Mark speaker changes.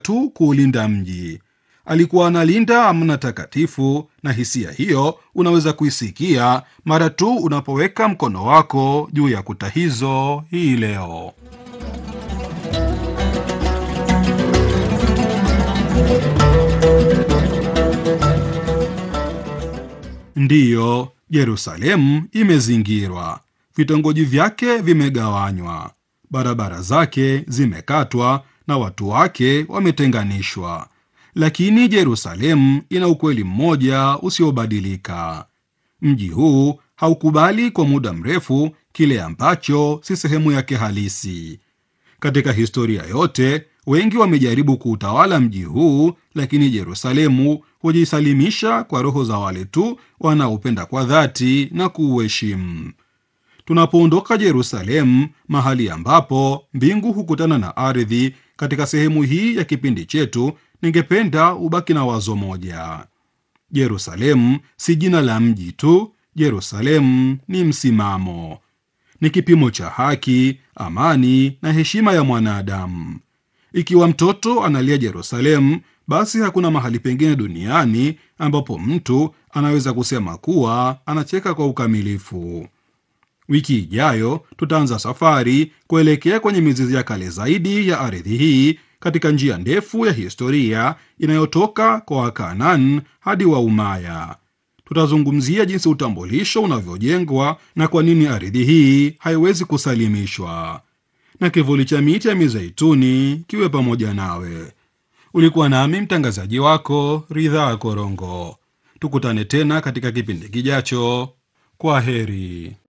Speaker 1: tu kuulinda mji, alikuwa analinda amana takatifu, na hisia hiyo unaweza kuisikia mara tu unapoweka mkono wako juu ya kuta hizo hii leo. Ndiyo, Yerusalemu imezingirwa, vitongoji vyake vimegawanywa, barabara zake zimekatwa na watu wake wametenganishwa. Lakini Yerusalemu ina ukweli mmoja usiobadilika: mji huu haukubali kwa muda mrefu kile ambacho si sehemu yake halisi. Katika historia yote, wengi wamejaribu kuutawala mji huu, lakini Yerusalemu hujisalimisha kwa roho za wale tu wanaopenda kwa dhati na kuuheshimu. Tunapoondoka Yerusalemu, mahali ambapo mbingu hukutana na ardhi, katika sehemu hii ya kipindi chetu, ningependa ubaki na wazo moja: Yerusalemu si jina la mji tu. Yerusalemu ni msimamo, ni kipimo cha haki, amani na heshima ya mwanadamu. Ikiwa mtoto analia Yerusalemu, basi hakuna mahali pengine duniani ambapo mtu anaweza kusema kuwa anacheka kwa ukamilifu. Wiki ijayo tutaanza safari kuelekea kwenye mizizi ya kale zaidi ya ardhi hii, katika njia ndefu ya historia inayotoka kwa Wakanaan hadi Waumaya. Tutazungumzia jinsi utambulisho unavyojengwa na kwa nini ardhi hii haiwezi kusalimishwa. Na kivuli cha miti ya mizeituni kiwe pamoja nawe. Ulikuwa nami mtangazaji wako Ridhaa Korongo. Tukutane tena katika kipindi kijacho. Kwa heri.